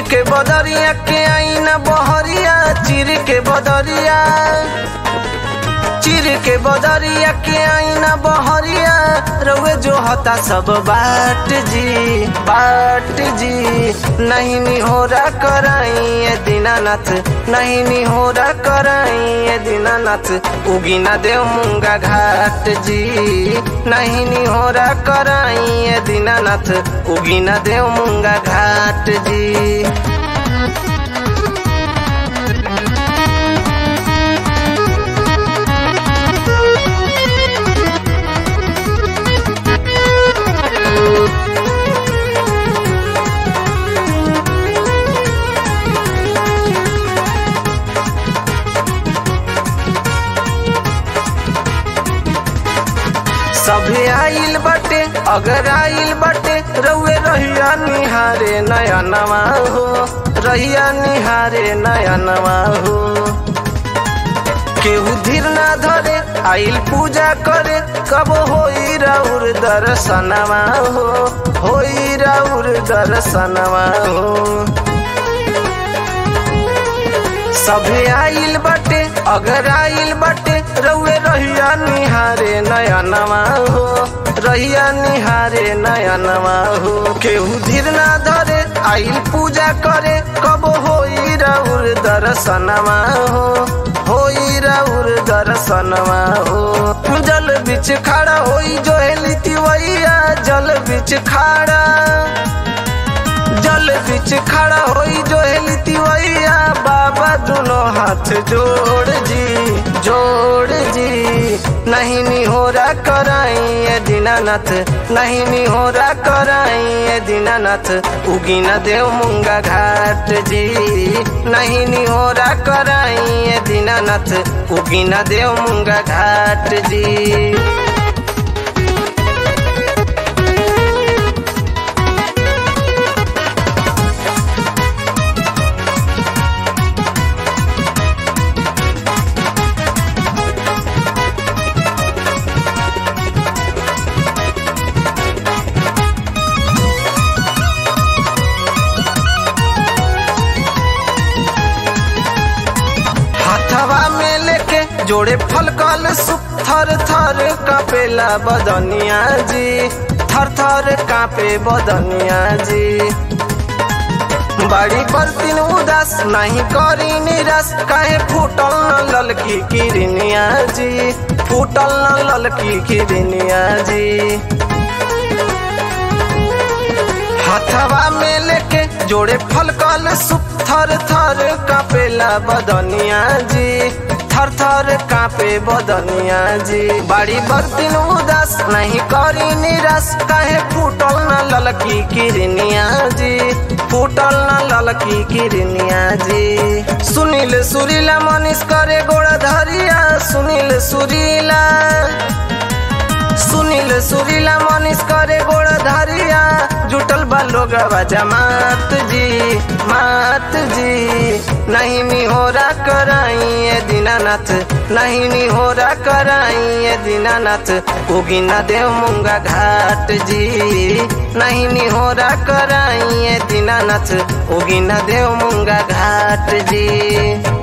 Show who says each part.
Speaker 1: के बदरिया के आईना बहरिया चिर के बदरिया चिर के बदरिया के आईना बहरिया रउए जो हता सब बाट जी बाट जी नहीं निहोरा कराई ए दीनानाथ नहीं निहोरा कराई ए दीनानाथ उगी ना देव मुंगा घाट जी नहीं निहोरा कराई ए दीनानाथ उगी ना देव मुंगा घाट जी सभे आइल बटे अगर आइल बटे रउए रहिया निहारे नया नवा हो रहिया निहारे नया नवा हो केहू धीर ना धरे आइल पूजा करे कब होई राउर दर्शनवा हो होई राउर दर्शनवा हो सभे आइल बटे अगर आइल बटे रउए रहिया निहारे नया नवा हो रहिया निहारे नया नवा हो केहू धीर ना धरे आइल पूजा करे कब होई राउर दर्शनवा हो होई राउर दर्शनवा हो जल बिच खड़ा होई जो हेली तिवैया जल बिच खड़ा जल बिच खड़ा होई जो हेली तिवैया बाबा दोनों हाथ जोड़ जी जोड़ जी नहीं निहोरा कराई ए दीनानाथ नहीं निहोरा कराई ए दीनानाथ उगी न देव मुंगा घाट जी नहीं निहोरा कराई ए दीनानाथ उगी न देव मुंगा घाट जी हथवा में लेके जोड़े फल कल सुप थर थर कापेला बदनिया जी थर थर कापे बदनिया जी बड़ी बर्तिन उदास नहीं करी निराश काहे फूटल न ललकी किरनिया जी फूटल न ललकी किरनिया जी हथवा में लेके जोड़े फल कल सुप थर थर कापेला बदनिया जी थर थर कापे बदनिया जी बड़ी बर्तिन उदास नहीं करी निराश काहे फूटल न ललकी किरनिया जी फूटल न ललकी किरनिया जी सुनील सुरीला मनीष करे गोड़ा धरिया सुनील सुरीला सुनील सुरीला मनीष करे गोड़ धरिया जुटल बा लोग जमात जी मात जी नहीं निहोरा कराई ए दीनानाथ नहीं निहोरा कराई ए दीनानाथ उगी न देव मुंगा घाट जी नहीं निहोरा कराई ए दीनानाथ उगी न देव मुंगा घाट जी